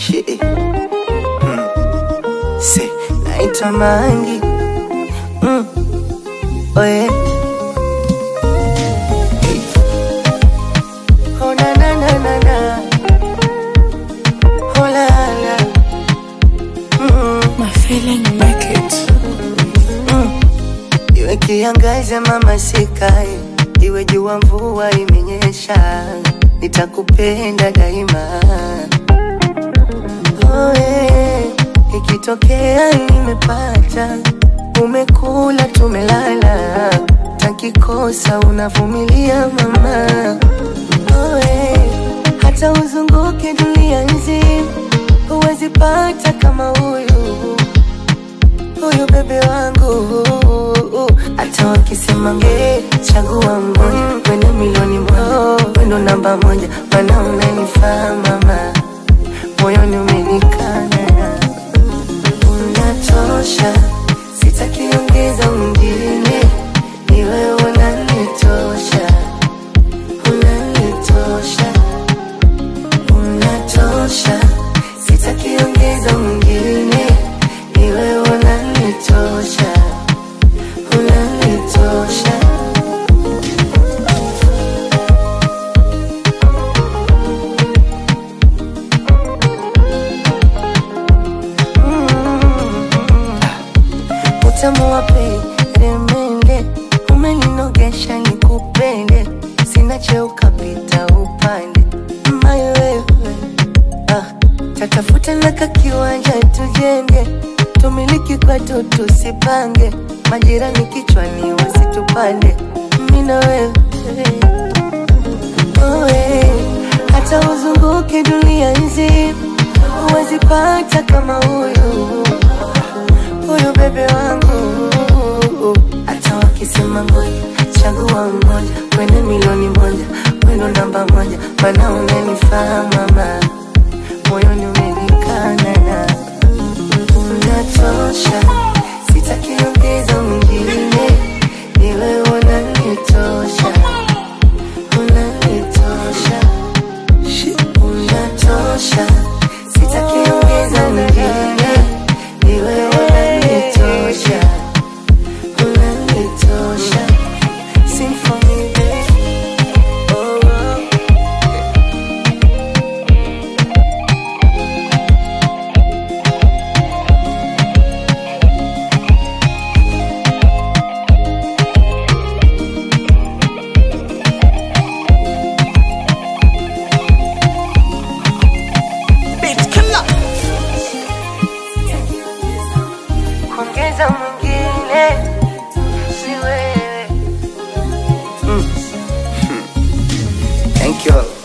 Shit. Mm. Say, naitwa Mangi. Mm. Oh yeah. Hey. Oh na na na na na. Oh la la. Mm. My feeling make it. Iwe kiangaze mama sikae, iwe jua mvua imenyesha, nitakupenda daima. Oh, eh, ikitokea nimepata, umekula tumelala, takikosa unavumilia mama. Oh, eh, hata uzunguke dunia nzima, huwezi pata kama huyu huyu bebe wangu hata wakisema nge chagua mmoja wende milioni moja wendo namba moja mana unanifaa mama moyoni umenikana unatosha sitakiongeza mwingine ni wewe unanitosha unanitosha unatosha sitakiongeza mwingine ni wewe unanitosha unanitosha utamu wa peremende umeninogesha nikupende sina cheo kapita upande mayo wewe ah, tatafuta na kakiwanja tujenge tumiliki kwetu tusipange majirani kichwani wasitupande mina wewe Oe, hata uzunguke dunia nzima huwezi pata kama huyu huyu bebe wangu hata wakisema ngoja chagua mmoja wende milioni moja wendo namba moja mana unanifaa mama moyoni umenikana na unatosha sitakiongeza mwingine ni wewe unanitosha unanitosha Shit, unatosha sitakiongeza mwingine ni wewe unanitosha unanitosha Sing for me, baby. Oh, oh. Beat killer. kuongeza mwingine si wewe mm. Thank you.